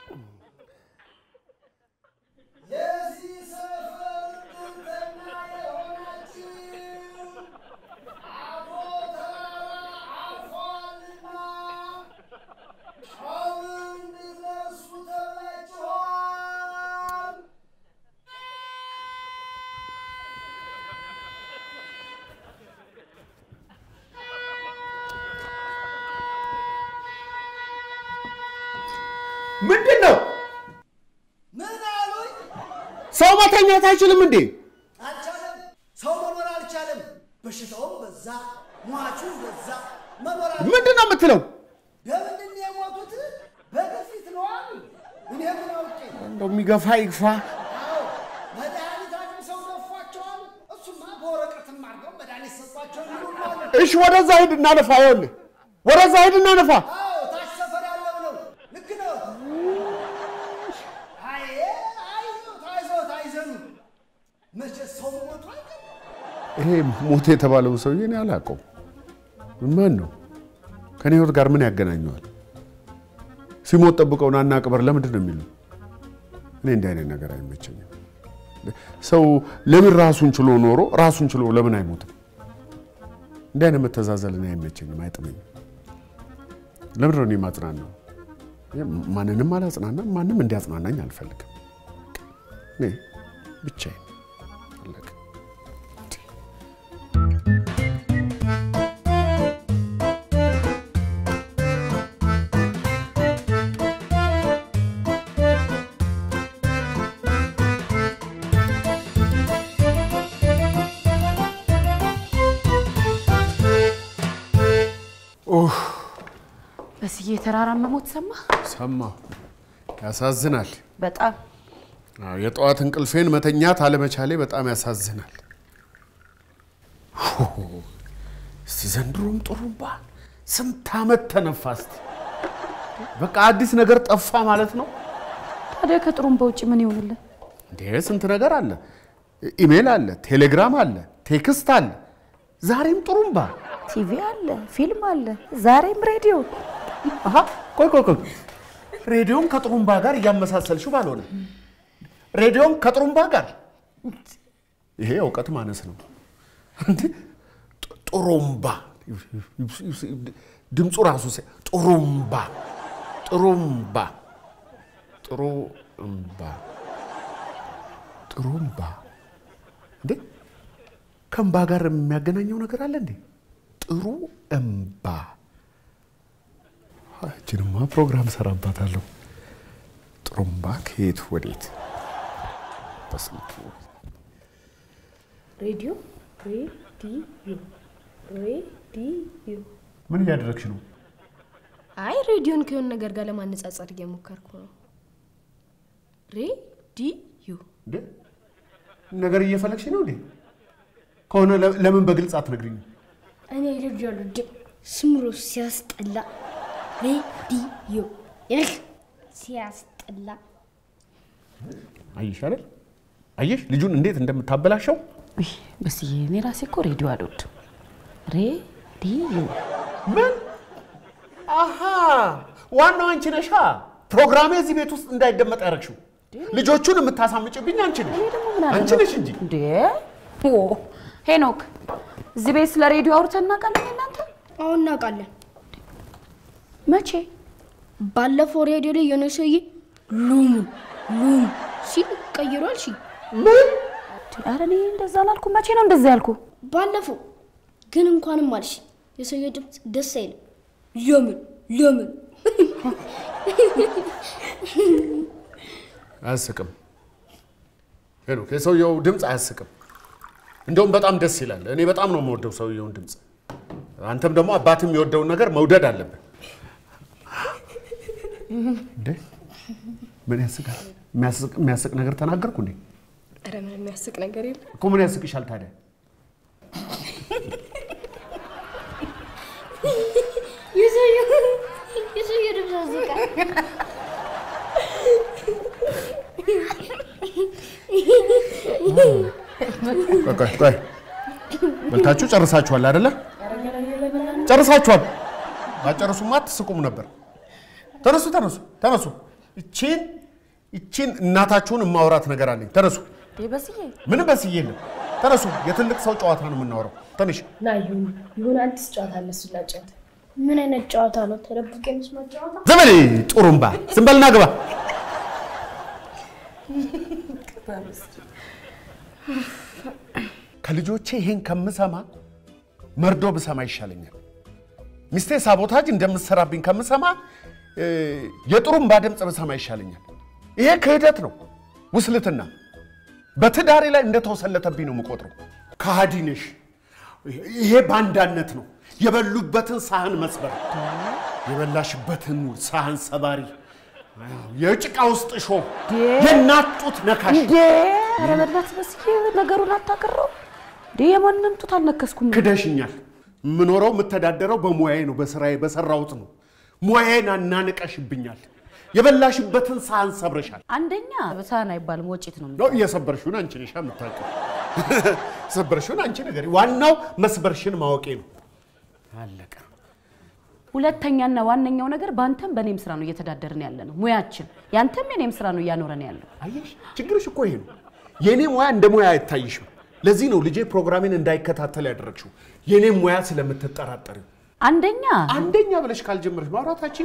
የዚህ ሰፈር ድንተኛ የሆናችሁ አቦ ተራራ አልፏልና አሁን እንድትነሱ ተብላችኋል። ምንድን ነው? ምን አሉኝ? ሰው መተኛት አይችልም እንዴ? አልቻለም። ሰው መኖር አልቻለም። በሽታውም በዛ፣ ሟቹ በዛ። መኖር አልቻለም። ምንድን ነው የምትለው? በምንድን ነው የሞቱት? በግፊት ነው አሉ። እኔ ምን አውቄ? እንደው የሚገፋ ይግፋ። አዎ መድኃኒት አቅምሰው ነፏቸዋል። እሱማ በወረቀትም አድርገው መድኃኒት ሰጧቸው ይሉናል። እሺ ወደዛ ሂድ እናነፋ። ይኸውልህ ወደዛ ሂድ እናነፋ። አዎ ታች ሰፈር ያለው ነው። ልክ ነው። አይ አይዞት አይዞት አይዘኑ። መቼ ሰው ሞቱ አይቀርም። ይሄ ሞት የተባለው ሰውዬ እኔ አላውቀውም። ማን ነው? ከኔ ህይወት ጋር ምን ያገናኘዋል? ሲሞት ጠብቀው ናና ቅበር ለምንድን ነው የሚሉ? እኔ እንዲህ አይነት ነገር አይመቸኝም። ሰው ለምን ራሱን ችሎ ኖሮ ራሱን ችሎ ለምን አይሞትም? እንዲህ አይነት መተዛዘል እኔ አይመቸኝም፣ አይጥመኝም። ለምንድን ነው እኔ ማጽናናው? ማንንም አላጽናናም፣ ማንም እንዲያጽናናኝ አልፈልግም። እኔ ብቻዬን አለቀ። በስዬ የተራራን መሞት ሰማ። ሰማሁ። ያሳዝናል። በጣም አዎ፣ የጠዋት እንቅልፌን መተኛት አለመቻሌ በጣም ያሳዝናል። ሆ፣ እስቲ ዘንድሮም ጥሩምባ ስንት ዓመት ተነፋ። እስቲ በቃ አዲስ ነገር ጠፋ ማለት ነው ታዲያ ከጥሩምባ ውጭ ምን ይሆንልን? እንዴ? ስንት ነገር አለ። ኢሜል አለ፣ ቴሌግራም አለ፣ ቴክስት አለ፣ ዛሬም ጥሩምባ። ቲቪ አለ፣ ፊልም አለ፣ ዛሬም ሬዲዮ። አሃ፣ ቆይ ቆይ ቆይ፣ ሬዲዮን ከጥሩምባ ጋር እያመሳሰልሽው ባልሆነ ሬዲዮን ከጥሩምባ ጋር ይሄ እውቀት ማነስ ነው። እንዴ ጥ- ጥሩምባ ድምፁ ራሱ ሲ- ጥሩምባ ጥሩምባ ጥሩምባ ጥሩምባ እንዴ ከእምባ ጋር የሚያገናኘው ነገር አለ እንዴ? ጥሩ እምባ እችንማ ፕሮግራም ሰራባታለሁ። ጥሩምባ ከየት ወዴት? በስንቱ ሬዲዮ ሬዲዮ ሬዲዮ። ምን እያደረግሽ ነው? አይ ሬዲዮን ከሆነ ነገር ጋር ለማነጻጸር እየሞከርኩ ነው። ሬዲዮ እንዴ ነገር እየፈለግሽ ነው እንዴ? ከሆነ ለ- ለምን በግልጽ አትነግሪኝም? እኔ ልጅ አልወድም። ስምሮ ሲያስጠላ። ሬዲዮ ይህ ሲያስጠላ። አየሽ አይደል? አየሽ ልጁን እንዴት እንደምታበላሸው። ውይ በስዬ እኔ ራሴ እኮ ሬዲዮ አልወድም። ሬዲዮ ምን? አሃ ዋናው አንቺ ነሻ። ፕሮግራሜ እዚህ ቤት ውስጥ እንዳይደመጥ ያደረግሽው። ልጆቹን የምታሳምጭብኝ አንቺ ነሽ፣ አንቺ ነሽ እንጂ። እንዴ ኦ ሄኖክ፣ እዚህ ቤት ስለ ሬዲዮ አውርተን እናውቃለን እናንተ? አሁን እናውቃለን። መቼ? ባለፈው ሬዲዮ ላይ የሆነ ሰውዬ ሉሙ ሉሙ ሲል ቀይሯል። ሺ ኧረ እኔ እንደዛ አላልኩም። መቼ ነው እንደዛ ያልኩ? ባለፈው ግን እንኳንም አልሽ የሰውዬው ድምፅ ደስ አይልም። ለምን ለምን? አያስቅም። ሄኖክ የሰውየው ድምፅ አያስቅም። እንደውም በጣም ደስ ይላል። እኔ በጣም ነው የምወደው ሰውየውን ድምፅ። አንተም ደግሞ አባትም የሚወደውን ነገር መውደድ አለብን። እንዴ ምን ያስቃል? የሚያስቅ- የሚያስቅ ነገር ተናገርኩ እንዴ? ኧረ ምን የሚያስቅ ነገር የለም። እኮ ምን ያስቅሻል ታዲያ? የሰውዬው የሰውዬው ድምፅ ያስቃል። ቆይ ቆይ ቆይ፣ በልታችሁ ጨርሳችኋል አይደለ? ጨርሳችኋል። ባጨርሱማ አትስቁም ነበር። ተነሱ ተነሱ ተነሱ፣ ይቺን ይቺን እናታችሁን የማውራት ነገር አለኝ። ተነሱ። እንዴ በስዬ ምንም በስዬ የለም። ተነሱ። የትልቅ ሰው ጨዋታ ነው የምናወራው። ትንሽ ና ይሁን ይሁን አዲስ ጨዋታ አለ እሱን ላጫውት። ምን አይነት ጨዋታ ነው? ተደብቄ መስማት ጨዋታ? ዝም በል ጡሩምባ፣ ዝም በልና ግባ። ከልጆቼ ይሄን ከምሰማ መርዶ ብሰማ ይሻለኛል። ሚስቴ ሳቦታጅ እንደምትሰራብኝ ከምሰማ እ፣ የጡሩምባ ድምፅ ብሰማ ይሻለኛል። ይሄ ክህደት ነው፣ ውስልትና በትዳሬ ላይ እንደተወሰለተብኝ ነው የምቆጥረው። ከሃዲ ነሽ። ይሄ ባንዳነት ነው። የበሉበትን ሳህን መስበር፣ የበላሽበትን ሳህን ሰባሪ፣ የጭቃ ውስጥ ሾህ፣ የእናት ጡት ነካሽ። እንዴ ኧረ በእናትህ በስዬ ነገሩን አታቀረው እንዴ የማንም ጡት አልነከስኩም ክደሽኛል። የምኖረው የምተዳደረው በሙያዬ ነው፣ በስራዬ በሰራሁት ነው። ሙያዬን አናንቀሽብኛል። የበላሽበትን ሳህን ሰብረሻል። አንደኛ ሳህን አይባልም ወጪት ነው ነው የሰበርሽውን አንቺ ነሽ የምታውቂው። የሰበርሽውን አንቺ ነገር ዋናው መስበርሽን ማወቄ ነው። አለቀ። ሁለተኛና ዋነኛው ነገር በአንተም በእኔም ስራ ነው እየተዳደርን ያለ ነው ሙያችን ያንተም የኔም ስራ ነው እያኖረን ያለው አየሽ፣ ችግርሽ እኮ ይሄ ነው። የእኔ ሙያ እንደ ሙያ አይታይሽም። ለዚህ ነው ልጄ ፕሮግራሜን እንዳይከታተል ያደረግሽው። የእኔም ሙያ ስለምትጠራጠሪው። አንደኛ አንደኛ ብለሽ ካልጀመረሽ ማውራታችን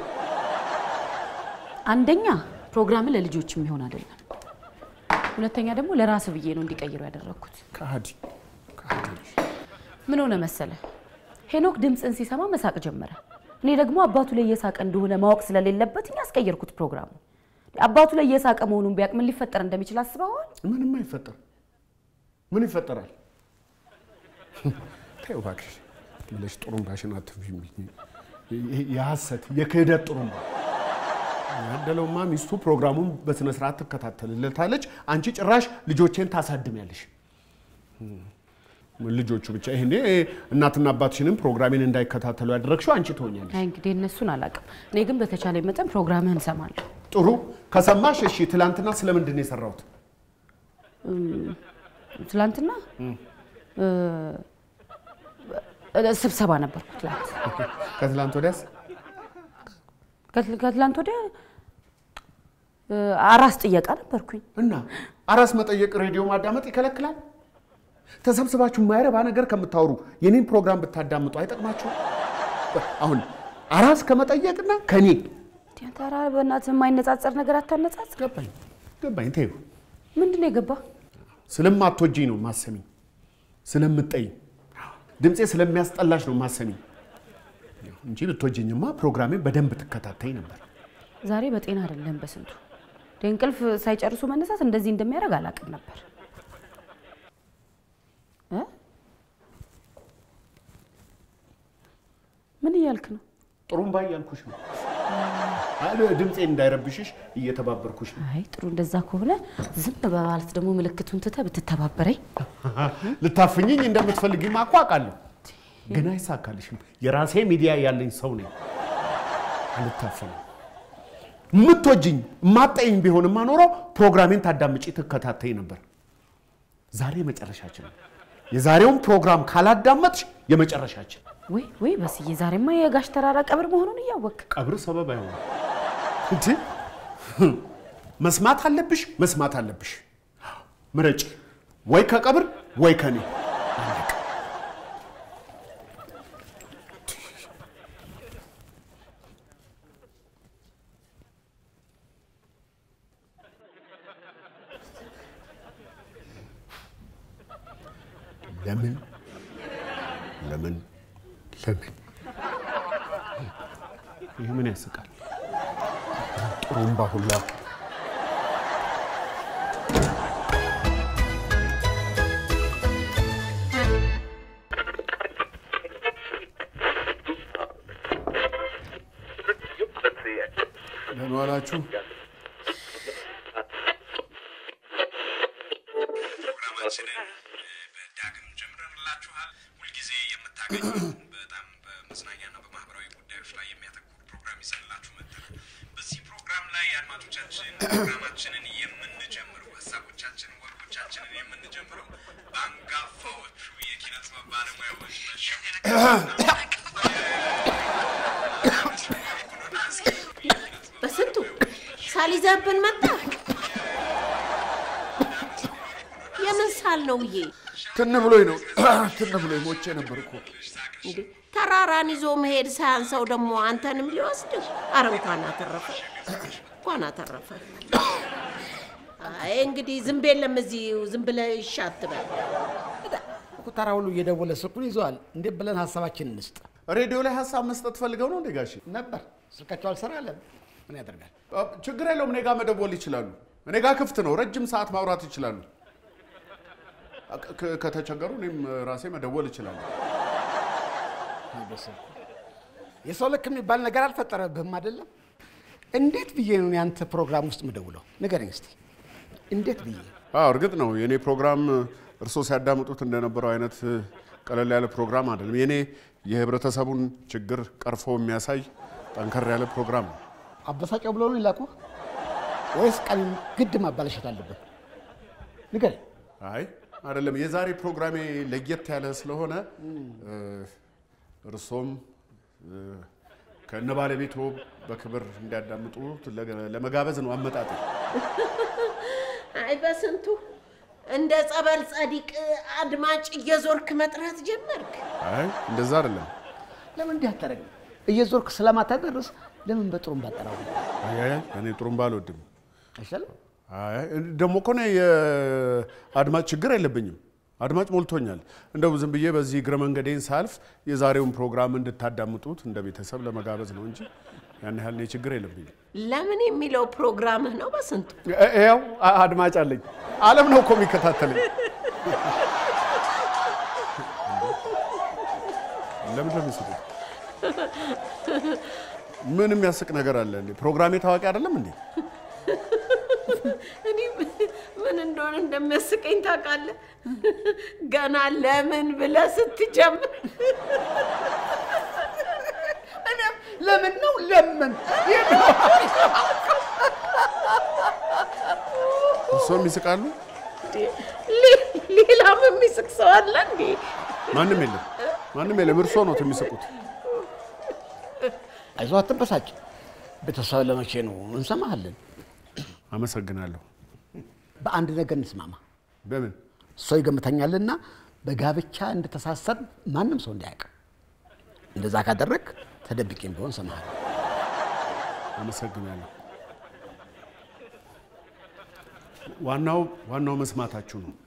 አንደኛ ፕሮግራም ለልጆች የሚሆን አይደለም ሁለተኛ ደግሞ ለራስ ብዬ ነው እንዲቀይሩ ያደረግኩት ከሃዲ ከሃዲ ነሽ። ምን ሆነ መሰለ ሄኖክ ድምፅን ሲሰማ መሳቅ ጀመረ እኔ ደግሞ አባቱ ላይ እየሳቀ እንደሆነ ማወቅ ስለሌለበት እኔ ያስቀየርኩት ፕሮግራሙ አባቱ ላይ እየሳቀ መሆኑን ቢያውቅ ምን ሊፈጠር እንደሚችል አስበዋል ምንም አይፈጠር። ምን ይፈጠራል? ተይው እባክሽ ብለሽ ጥሩምባሽን አትንፊ። ይሄ የሐሰት የክህደት ጥሩምባ ያደለውማ ሚስቱ ፕሮግራሙን በስነ ስርዓት ትከታተልለታለች። አንቺ ጭራሽ ልጆቼን ታሳድሚያለሽ። ምን ልጆቹ ብቻ ይሄኔ እናትና አባትሽንም ፕሮግራሜን እንዳይከታተሉ ያደረግሽው አንቺ ትሆኛለሽ። አይ እንግዲህ እነሱን አላውቅም እኔ ግን በተቻለ መጠን ፕሮግራምህን እሰማለሁ ጥሩ ከሰማሽ እሺ። ትላንትና ስለምንድን ነው የሰራሁት? ትላንትና እ፣ ስብሰባ ነበርኩ ትላንት ከትላንት ወዲያስ ከትል- ከትላንት ወዲያ እ፣ አራስ ጥየቃ ነበርኩኝ እና አራስ መጠየቅ ሬዲዮ ማዳመጥ ይከለክላል? ተሰብስባችሁ የማይረባ ነገር ከምታወሩ የኔን ፕሮግራም ብታዳምጡ አይጠቅማችሁ? አሁን አራስ ከመጠየቅና ከኔ ቲያትራ በእናትህ የማይነጻጸር ነገር አታነጻጽር ገባኝ ገባኝ። ተይው ምንድን ነው የገባ ስለማትወጂኝ ነው ማሰሚኝ፣ ስለምጠይኝ ድምፄ ስለሚያስጠላሽ ነው ማሰሚኝ እንጂ ብትወጂኝማ ፕሮግራሜን በደንብ ትከታተይ ነበር። ዛሬ በጤና አይደለም በስንቱ እንቅልፍ ሳይጨርሱ መነሳት እንደዚህ እንደሚያደርግ አላውቅም ነበር እ? ምን እያልክ ነው ጥሩምባ እያልኩሽ ነው። አይ ድምፄን እንዳይረብሽሽ እየተባበርኩሽ ነው። አይ ጥሩ እንደዛ ከሆነ ዝም በማለት ደግሞ ምልክቱን ትተህ ብትተባበረኝ ልታፍኝኝ እንደምትፈልጊማ እኮ አውቃለሁ፣ ግን አይሳካልሽም። የራሴ ሚዲያ ያለኝ ሰው ነኝ። አልታፈንም። የምትወጂኝ የማጠይኝ ቢሆንማ ኖሮ ፕሮግራሜን ታዳምጪ ትከታተይ ነበር። ዛሬ የመጨረሻችን ነው። የዛሬውን ፕሮግራም ካላዳመጥሽ የመጨረሻችን። ወይ ወይ በስዬ ዛሬማ የጋሽ ተራራ ቀብር መሆኑን እያወቅ ቀብር ሰበብ አይሆንም እንጂ መስማት አለብሽ፣ መስማት አለብሽ። ምረጭ፣ ወይ ከቀብር ወይ ከኔ። አለቀ። ለምን ለምን ለምን ይህ ምን ያስቃል? ጥሩምባ ሁላ ደህና ዋላችሁ። ፕሮግራማችንን በዳግም ጀምረንላችኋል። ሁልጊዜ የምታገኙ በጣም በመዝናኛና በማህበራዊ ጉዳዮች ላይ የሚያተኩር ፕሮግራም ይዘንላችሁ መጥተናል። በዚህ ፕሮግራም ላይ አድማጮቻችን ፕሮግራማችንን የምንጀምረው ሀሳቦቻችንን፣ ወጎቻችንን የምንጀምረው በአንጋፋዎቹ የኪነ ጥበብ ባለሙያዎች በስንቱ ሳል ይዘህብን መጣ። የምን ሳል ነው ብዬ ትን ብሎኝ ነው ትን ብሎኝ ሞቼ ነበር እኮ። እንዴ ተራራን ይዞ መሄድ ሳያንሰው ደግሞ አንተንም ሊወስድህ። አረ እንኳን አተረፈ እንኳን አተረፈ። አይ እንግዲህ ዝም የለም እዚህ ዝም ብለህ እሺ አትበል። እኮ ተራ ሁሉ እየደወለ ስልኩን ይዘዋል። እንዴት ብለን ሀሳባችን እንስጥ ሬዲዮ ላይ ሀሳብ መስጠት ፈልገው ነው እንዴ ጋሼ? ነበር። ስልካቸው አልሰራ አለ። ምን ያደርጋል? አ፣ ችግር የለውም። እኔ ጋር መደወል ይችላሉ። እኔ ጋር ክፍት ነው። ረጅም ሰዓት ማውራት ይችላሉ። አ፣ ከ- ከተቸገሩ እኔም ራሴ መደወል ይችላሉ። የሰው ልክ የሚባል ነገር አልፈጠረብህም አይደለም? እንዴት ብዬ ነው ያንተ ፕሮግራም ውስጥ ምደውለው? ንገረኝ እስቲ እንዴት ብዬ? አዎ እርግጥ ነው የእኔ ፕሮግራም እርስዎ ሲያዳምጡት እንደነበረው አይነት ቀለል ያለ ፕሮግራም አይደለም። የእኔ የህብረተሰቡን ችግር ቀርፎ የሚያሳይ ጠንከር ያለ ፕሮግራም ነው። አበሳጨው ብሎ ነው ይላኩ ወይስ ቀን ግድ ማባለሸት አለብን? ንገረኝ። አይ አይደለም፣ የዛሬ ፕሮግራሜ ለየት ያለ ስለሆነ እ፣ እርሶም እ፣ ከነ ባለቤቶ በክብር እንዲያዳምጡ ለገ- ለመጋበዝ ነው አመጣጤ። አይ በስንቱ እንደ ጸበል ጸዲቅ አድማጭ እየዞርክ መጥራት ጀመርክ። አይ እንደዛ አይደለም። ለምን እንዲህ አታደርግም? እየዞርክ ስለማታደርስ ለምን በጥሩምባ አጠራው? አይ አይ እኔ ጥሩምባ አልወድም። አይሻልም? አይ ደግሞ እኮ እኔ የአድማጭ ችግር የለብኝም። አድማጭ ሞልቶኛል። እንደው ዝም ብዬ በዚህ እግረ መንገዴን ሳልፍ የዛሬውን ፕሮግራም እንድታዳምጡት እንደ ቤተሰብ ለመጋበዝ ነው እንጂ ያን ያህል እኔ ችግር የለብኝም። ለምን የሚለው ፕሮግራምህ ነው በስንቱ። ያው አድማጭ አለኝ። አለም ነው እኮ የሚከታተለኝ። ለምን ነው የሚስቁት? ምን የሚያስቅ ነገር አለ እንዴ? ፕሮግራሜ ታዋቂ አይደለም እንዴ? እኔ ምን እንደሆነ እንደሚያስቀኝ ታውቃለህ? ገና ለምን ብለህ ስትጀምር እኔም ለምን ነው ለምን እርስዎም ይስቃሉ? ሌ- ሌላም የሚስቅ ሰው አለ እንዴ? ማንም የለም፣ ማንም የለም። እርስዎ ነው የሚስቁት። አይዞህ አትበሳጭ። ቤተሰብ ለመቼ ነው እንሰማሃለን። አመሰግናለሁ። በአንድ ነገር እንስማማ። በምን ሰው ይገምተኛልና በጋብቻ እንደተሳሰር ማንም ሰው እንዳያውቅ። እንደዛ ካደረግ ተደብቄም ቢሆን እሰማሃለሁ። አመሰግናለሁ። ዋናው ዋናው መስማታችሁ ነው።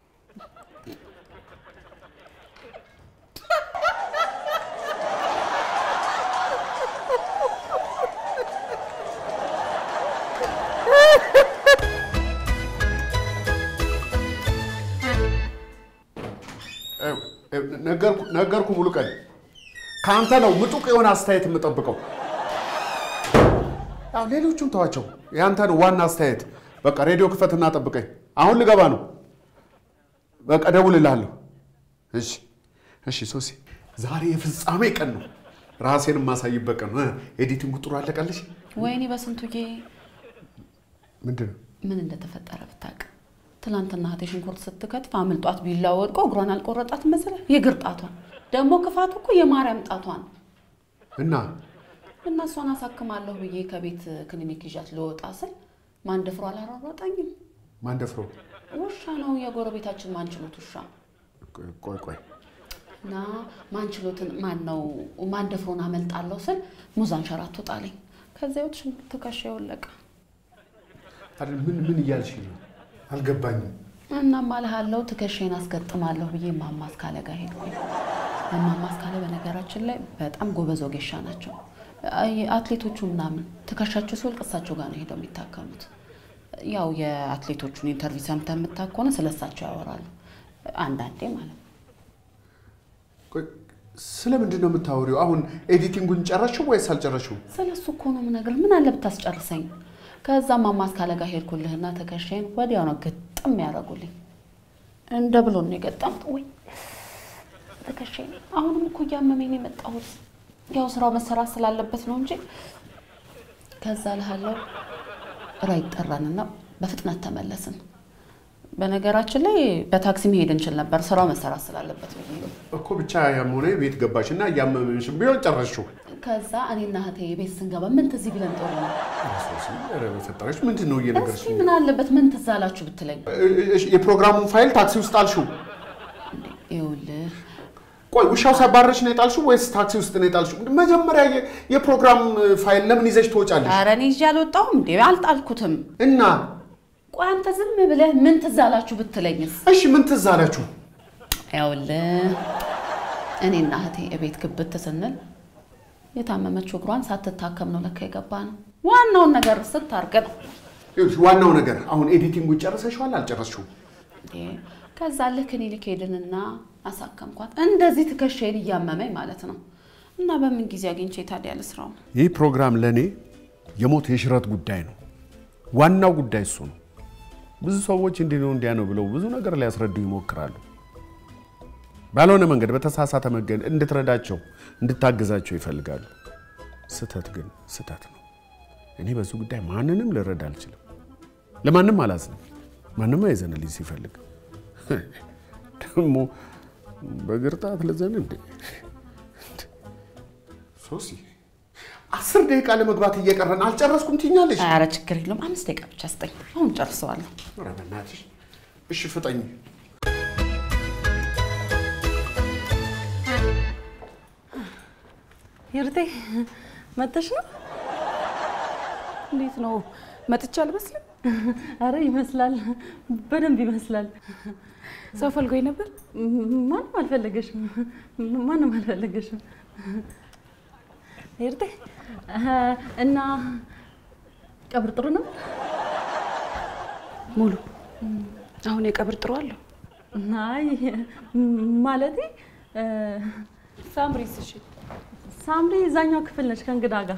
ነገርኩ ነገርኩ ሙሉ ቀን ከአንተ ነው ምጡቅ የሆነ አስተያየት የምጠብቀው። ያው ሌሎቹን ተዋቸው፣ የአንተ ነው ዋና አስተያየት። በቃ ሬዲዮ ክፈትና ጠብቀኝ። አሁን ልገባ ነው። በቃ እደውልልሃለሁ። እሺ እሺ። ሶሲ ዛሬ የፍጻሜ ቀን ነው። ራሴን የማሳይበት ቀን ነው። ኤዲቲንግ ጥሩ አለቀልሽ? ወይኔ በስንቱዬ ምንድን ነው ምን እንደተፈጠረ ብታውቅ። ትናንትና እህቴ ሽንኩርት ስትከትፍ አምልጧት ቢላ ወድቆ እግሯን አልቆረጣት መሰለህ? የእግር ጣቷን ደግሞ ክፋቱ እኮ የማርያም ጣቷን እና እና እሷን አሳክማለሁ ብዬ ከቤት ክሊኒክ ይዣት ልወጣ ስል ማንደፍሮ አላሯሯጠኝም። ማንደፍሮ ውሻ ነው የጎረቤታችን ማንችሎት ውሻ ቆይ ቆይ እና ማንችሎትን ማን ነው ማንደፍሮን አመልጣለሁ ስል ሙዝ አንሸራቶ ጣለኝ። ከዚያ ወጥ ሽንኩርት ትከሻ የወለቀ አይደል? ምን ምን እያልሽ ነው? አልገባኝም። እና ማልሃለው ትከሻዬን አስገጥማለሁ ብዬ እማማ አስካለ ጋር ሄድኩኝ። እማማ አስካለ በነገራችን ላይ በጣም ጎበዝ ወጌሻ ናቸው። አይ አትሌቶቹ ምናምን ትከሻቸው ሲወልቅ እሳቸው ጋር ነው ሄደው የሚታከሙት። ያው የአትሌቶቹን ኢንተርቪው ሰምተህ የምታውቅ ከሆነ ስለ እሳቸው ያወራሉ አንዳንዴ ማለት ነው። ቆይ ስለ ምንድን ነው የምታወሪው? አሁን ኤዲቲንጉን ጨረሽው ወይስ አልጨረሽው? ስለ እሱ እኮ ነው የምነግርህ። ምን አለ ብታስጨርሰኝ። ከዛ እማማ አስካለ ጋር ሄድኩልህና ትከሻዬን ወዲያው ነው ግጥም ያደረጉልኝ። እንደ ብሎ ነው የገጠምት ወይ ትከሻዬን። አሁንም እኮ እያመመኝ ነው የመጣሁት። ያው ስራው መሰራት ስላለበት ነው እንጂ ከዛ ልሃለው ራይድ ጠራንና በፍጥነት ተመለስን። በነገራችን ላይ በታክሲ መሄድ እንችል ነበር፣ ስራው መሰራት ስላለበት ብዬ ነው። እኮ ብቻ ያም ሆነ ቤት ገባሽ እና እያመመሽም ቢሆን ጨረሽው። ከዛ እኔና እህቴ ቤት ስንገባ ምን ትዝ ቢለን ጥሩ ነው? ሶሲ፣ ኧረ በፈጠረሽ ምንድን ነው እየነገርሽ? እስኪ ምን አለበት ምን ትዝ አላችሁ ብትለኝ። እሺ፣ የፕሮግራሙን ፋይል ታክሲ ውስጥ ጣልሽው? ይኸውልህ ቆይ ውሻው ሲያባረርሽ ነው የጣልሽው ወይስ ታክሲ ውስጥ ነው የጣልሽው? መጀመሪያ የ- የፕሮግራም ፋይል ለምን ይዘሽ ትወጫለሽ? ኧረ እኔ ይዤ አልወጣሁም እንዴ አልጣልኩትም። እና ቆይ አንተ ዝም ብለህ ምን ትዝ አላችሁ ብትለኝስ? እሺ ምን ትዝ አላችሁ? ይኸውልህ እኔና እህቴ እቤት ግብት ስንል የታመመችው እግሯን ሳትታከም ነው ለካ የገባ ነው። ዋናውን ነገር ስታርቅ ነው። ይኸውልሽ ዋናው ነገር አሁን ኤዲቲንጉን ጨርሰሽዋል አልጨረስሽውም? እንዴ፣ ከዛ ልክ ክሊኒክ ሄድንና አሳከምኳት። እንደዚህ ትከሻዬን እያመመኝ ማለት ነው። እና በምን ጊዜ አግኝቼ ታዲያ ልስራው? ይህ ፕሮግራም ለእኔ የሞት የሽረት ጉዳይ ነው። ዋናው ጉዳይ እሱ ነው። ብዙ ሰዎች እንዲህ ነው እንዲያ ነው ብለው ብዙ ነገር ሊያስረዱ ይሞክራሉ። ባልሆነ መንገድ፣ በተሳሳተ መንገድ እንድትረዳቸው እንድታግዛቸው ይፈልጋሉ። ስህተት ግን ስህተት ነው። እኔ በዚህ ጉዳይ ማንንም ልረዳ አልችልም። ለማንም አላዝንም። ማንም አይዘንልኝ ሲፈልግ ደግሞ በግርጣት ልዘን እንዴ? ሶሲ አስር ደቂቃ ለመግባት እየቀረን አልጨረስኩም ትኛለሽ? ኧረ ችግር የለውም። አምስት ደቂቃ ብቻ ስጠኝ። አሁን ጨርሰዋለሁ። ኧረ በእናትሽ እሺ ፍጠኝ። ይርቴ መተሽ ነው? እንዴት ነው መጥቻ አልመስልም? አረ ይመስላል፣ በደንብ ይመስላል። ሰው ፈልጎኝ ነበር። ማንም አልፈለገሽም፣ ማንም አልፈለገሽም። ይርቴ እና ቀብር ጥሩ ነው? ሙሉ አሁን የቀብር ጥሩ አለሁ። አይ ማለቴ ሳምሪስ? እሺ ሳምሪ እዛኛው ክፍል ነች ከእንግዳ ጋር።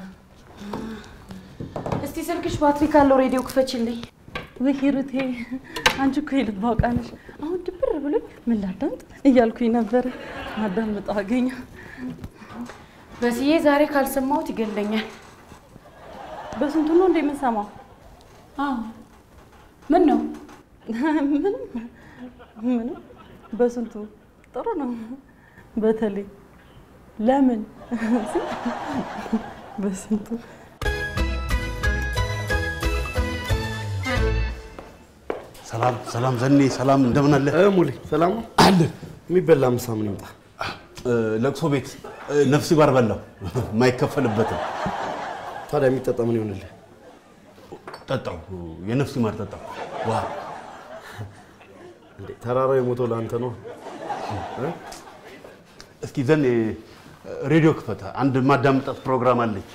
እስቲ ስልክሽ ባትሪ ካለው ሬዲዮ ክፈችልኝ። ውይ ሂሩቴ፣ አንቺ እኮ የልብ አውቃ ነሽ። አሁን ድብር ብሎኝ ምን ላዳምጥ እያልኩኝ ነበር። ማዳምጠው አገኘ። በስዬ ዛሬ ካልሰማሁት ይገለኛል። በስንቱ ነው እንደ የምንሰማው? አዎ ምን ነው? ምንም ምንም፣ በስንቱ ጥሩ ነው። በተለይ ለምን በስንቱ ሰላም ሰላም፣ ዘኔ ሰላም፣ እንደምን አለ? ሙሌ ሰላም ነው አለ። የሚበላ ምሳ ምን ይምጣ? ለቅሶ ቤት ነፍሲ ባር በላው የማይከፈልበትም። ታዲያ የሚጠጣ ምን ይሆንልህ? ጠጣው፣ የነፍሲ ማር ጠጣው። ዋ እንዴ ተራራው የሞተው ለአንተ ነው። እስኪ ዘኔ ሬዲዮ ክፈታ፣ አንድ ማዳምጣት ፕሮግራም አለች።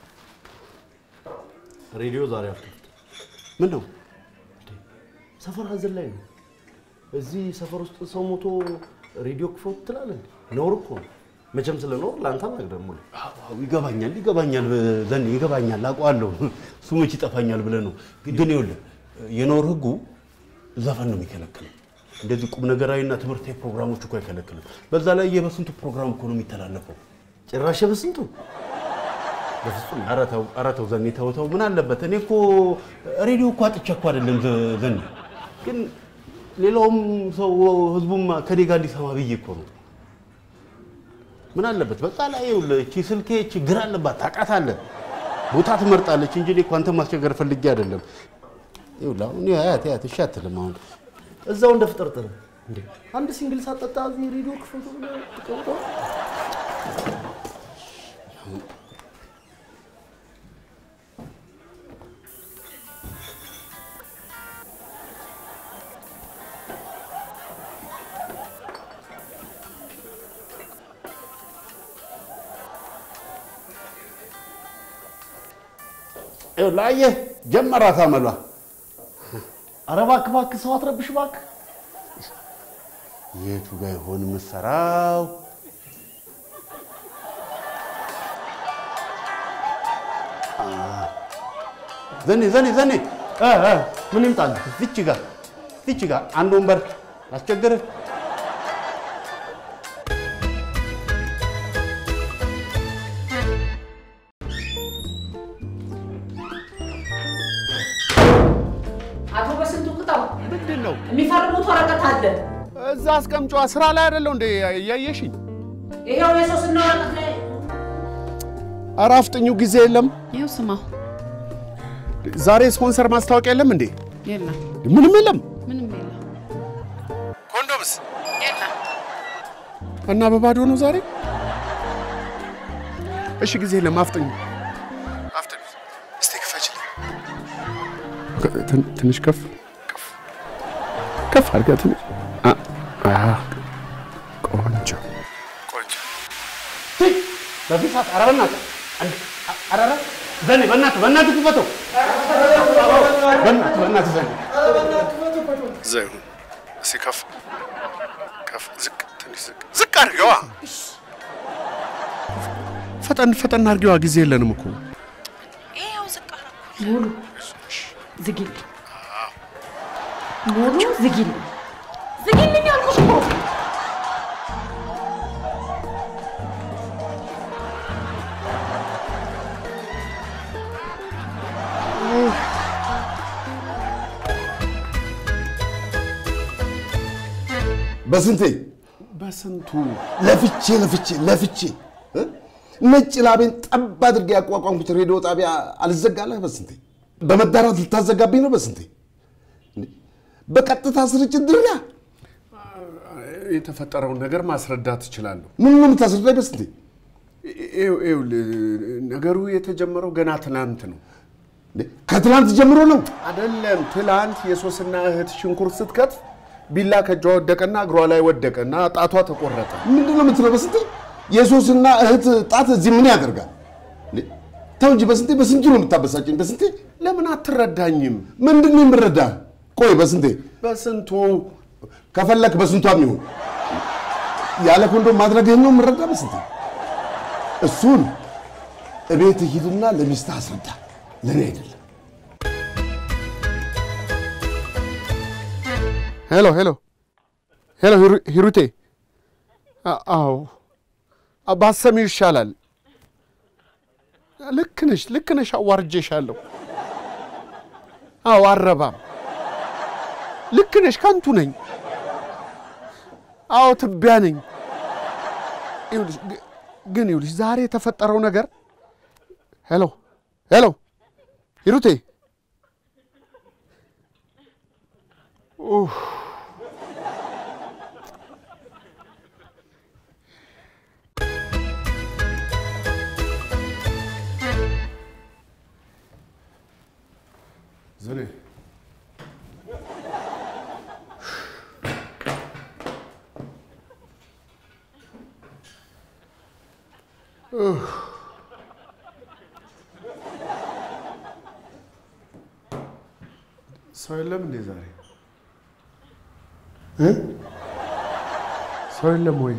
ሬዲዮ ዛሬ አልከፍትም። ምን ነው ሰፈር ሀዘን ላይ ነው። እዚህ ሰፈር ውስጥ ሰው ሞቶ ሬዲዮ ክፈት ትላለህ? ነውር እኮ ነው። መቼም ስለ ኖር ለአንተ አልነግርህም ሙሌ። አዎ፣ ይገባኛል ይገባኛል፣ ዘኔ ይገባኛል፣ አውቀዋለሁ። እሱ መች ይጠፋኛል ብለህ ነው። ግን ይኸውልህ የኖር ህጉ ዘፈን ነው የሚከለክለው። እንደዚህ ቁም ነገራዊና ትምህርታዊ ፕሮግራሞች እኮ አይከለክልም። በዛ ላይ የበስንቱ ፕሮግራም እኮ ነው የሚተላለፈው። ጭራሽ በስንቱ በፍጹም ኧረ ተው ኧረ ተው ዘኔ ተው ተው፣ ምን አለበት? እኔ እኮ ሬዲዮ እኮ አጥቼ እኮ አይደለም ዘ- ዘኔ፣ ግን ሌላውም ሰው ህዝቡም ከኔ ጋር እንዲሰማ ብዬ እኮ ነው። ምን አለበት? በዛ ላይ ይኸውልህ እቺ ስልኬ ችግር አለባት ታውቃታለህ። ቦታ ትመርጣለች እንጂ እኔ እኮ አንተን ማስቸገር ፈልጌ አይደለም። ይኸውልህ አሁን አያት አያት እሺ አትልም አሁን እዛው እንደ ፍጥርጥር እንዴ አንድ ሲንግል ሳጠጣ እዚህ ሬዲዮ ክፈቱ ብለህ ተቀምጠው ይኸውልህ አየህ ጀመራት አመሏ። ኧረ እባክህ እባክህ ሰው አትረብሽ እባክህ። የቱ ጋር ይሆን የምትሰራው? አ፣ ዘኔ ዘኔ ዘኔ እ እ ምን ይምጣልህ? እዚች ጋር እዚች ጋር አንድ ወንበር ላስቸግርህ። አቶ በስንቱ ቅጣው ምንድን ነው የሚፈርሙት ወረቀት አለ። እዛ አስቀምጫዋ ስራ ላይ አይደለው እንደ እያየሽኝ ይሄው የሶስና ወረቀት ላይ ኧረ አፍጥኙ፣ ጊዜ የለም። ይኸው ስማ፣ ዛሬ ስፖንሰር ማስታወቂያ የለም እንዴ? የለም ምንም የለም። ምንም የለም ኮንዶምስ የለም። እና በባዶ ነው ዛሬ። እሺ ጊዜ የለም። አፍጥኙ፣ አፍጥኙ። እስቲ ክፈችልኝ። ትን- ትንሽ ከፍ ከፍ ከፍ አድርጋ ትንሽ አ- አ፣ ቆንጆ ቆንጆ በዚህ ሰዓት ኧረ በእናትህ አንድ- ኧረ ኧረ ዘኔ በእናትህ በእናትህ ክፈተው። በእናትህ በእናትህ ዘኔ እዛ ይሁን። እስኪ ከፍ ከፍ ዝቅ ትንሽ ዝቅ ዝቅ አድርገዋ። ፈጠን ፈጠን አድርገዋ። ጊዜ የለንም እኮ ይኸው ዝቅ አደረኩ። ሙሉ ዝጊልኝ፣ ሙሉ ዝጊልኝ፣ ዝጊልኝ አልኩሽ እኮ። በስንቴ በስንቱ ለፍቼ ለፍቼ ለፍቼ እ? ነጭ ላቤን ጠብ አድርጌ ያቋቋምኩት ሬዲዮ ጣቢያ አልዘጋለህ በስንቴ በመዳራት ልታዘጋብኝ ነው በስንቴ እንዴ! በቀጥታ ስርጭት ድርያ የተፈጠረውን ነገር ማስረዳት እችላለሁ። ምን ነው የምታስረዳኝ በስንቴ ይኸው ይኸውልህ፣ ነገሩ የተጀመረው ገና ትናንት ነው። ከትናንት ጀምሮ ነው አይደለም? ትላንት የሶስና እህት ሽንኩርት ስትከትፍ ቢላ ከእጇ ወደቀና እግሯ ላይ ወደቀና ጣቷ ተቆረጠ። ምንድን ነው የምትለው በስንቴ የሶስና እህት ጣት እዚህ ምን ያደርጋል እንዴ! ተው እንጂ በስንቴ በስንቱ ነው የምታበሳጭኝ በስንቴ ለምን አትረዳኝም? ምንድን ነው የምረዳ ቆይ በስንቴ በስንቱ ከፈለክ በስንቷም ይሁን ያለ ኮንዶም ማድረግህን ነው የምረዳ በስንቴ እሱን እቤት ሂድና ለሚስትህ አስረዳ ለእኔ አይደለም ሄሎ ሄሎ ሄሎ፣ ሂሩ- ሂሩቴ። አ- አዎ አ- ባሰሚው ይሻላል። ልክ ነሽ፣ ልክ ነሽ። አዋርጄሻለሁ። አዎ አረባም። ልክ ነሽ። ከንቱ ነኝ። አዎ ትቢያ ነኝ። ይኸውልሽ ግ- ግን ይኸውልሽ ዛሬ የተፈጠረው ነገር ሄሎ ሄሎ ሂሩቴ ኡፍ ዘኔ ሰው የለም እንዴ ዛሬ? እ? ሰው የለም ወይ?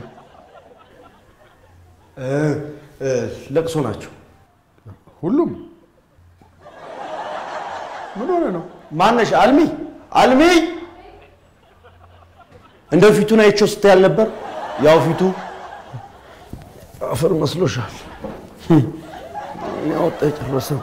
ለቅሶ ናቸው ሁሉም ምን ሆነ ነው? ማነሽ አልሚ አልሚ እንደ ፊቱን አይቼው ስትይ አልነበር ያው ፊቱ አፈር መስሎሻል ያወጣ የጨረሰው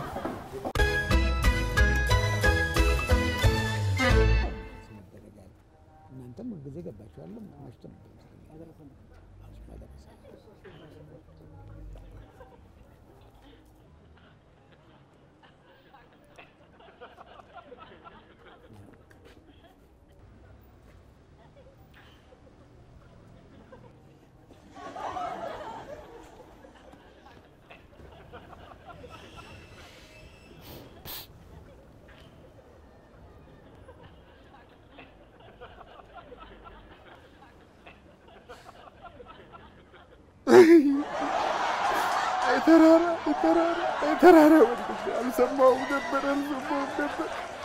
ተራራ ተራራ ተራራ አልሰማሁም ነበር አልሰማሁም ነበር።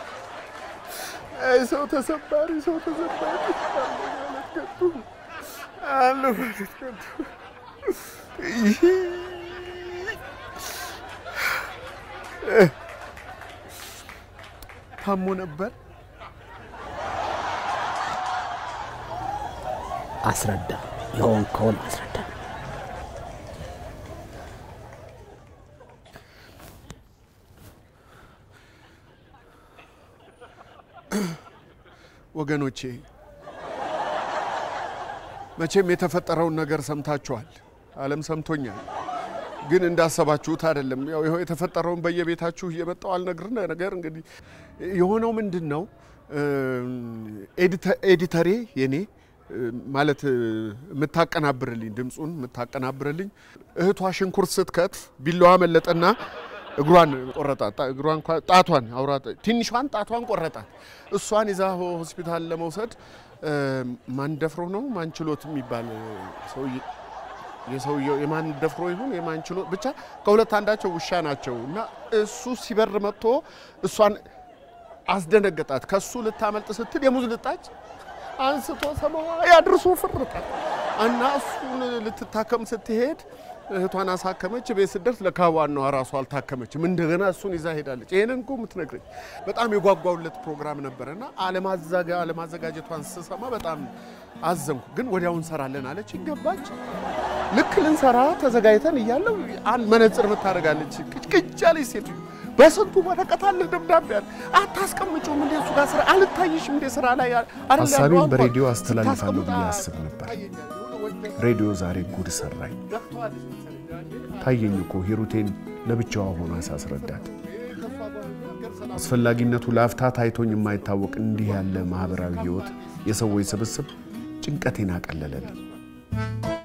አይ ሰው ተሰባሪ ሰው ተሰባሪ አለ ማለት ከንቱ አለ ማለት ከንቱ። ይህ ታሞ ነበር። አስረዳ፣ የሆንከውን አስረዳ። ወገኖቼ መቼም የተፈጠረውን ነገር ሰምታችኋል። ዓለም ሰምቶኛል። ግን እንዳሰባችሁት አይደለም። ያው ይኸው የተፈጠረውን በየቤታችሁ እየመጣው አልነግር ነገር እንግዲህ የሆነው ምንድን ነው ኤዲተሬ የኔ ማለት የምታቀናብርልኝ ድምፁን የምታቀናብርልኝ እህቷ ሽንኩርት ስትከትፍ ቢላዋ መለጠና እግሯን ቆረጣት። እግሯን ጣቷን አውራ ትንሿን ጣቷን ቆረጣት። እሷን ይዛ ሆስፒታል ለመውሰድ ማን ደፍሮ ነው ማን ችሎት የሚባል ሰውዬ የሰውየው የማን ደፍሮ ይሁን የማን ችሎት ብቻ ከሁለት አንዳቸው ውሻ ናቸው እና እሱ ሲበር መጥቶ እሷን አስደነገጣት። ከሱ ልታመልጥ ስትል የሙዝ ልጣጭ አንስቶ ሰማዋ ያድርሶ ፍርጣት እና እሱን ልትታከም ስትሄድ እህቷን አሳከመች። ቤት ስደርስ ለካ ዋናዋ ራሷ አልታከመችም። እንደገና እሱን ይዛ ሄዳለች። ይሄንን እኮ የምትነግረኝ በጣም የጓጓውለት ፕሮግራም ነበረና አለማዘጋጀቷን ስሰማ በጣም አዘንኩ። ግን ወዲያው እንሰራለን አለች። ገባች። ልክ ልንሰራ ተዘጋጅተን እያለው አንድ መነጽር የምታደርጋለች ቅጭቅጭ ያለች ሴትዮ በስንቱ ወረቀት አለ ደብዳቤ አለ አታስቀምጪውም እንደ እሱ ጋር ስራ አልታይሽም እንደ ስራ ላይ ሀሳቤን በሬዲዮ አስተላልፋለሁ ብዬ አስብ ነበር። ሬዲዮ ዛሬ ጉድ ሰራኝ። ታየኝ እኮ ሂሩቴን ለብቻዋ ሆና ሳስረዳት አስፈላጊነቱ ለአፍታ ታይቶኝ የማይታወቅ እንዲህ ያለ ማህበራዊ ህይወት የሰዎች ስብስብ ጭንቀቴን አቀለለልኝ።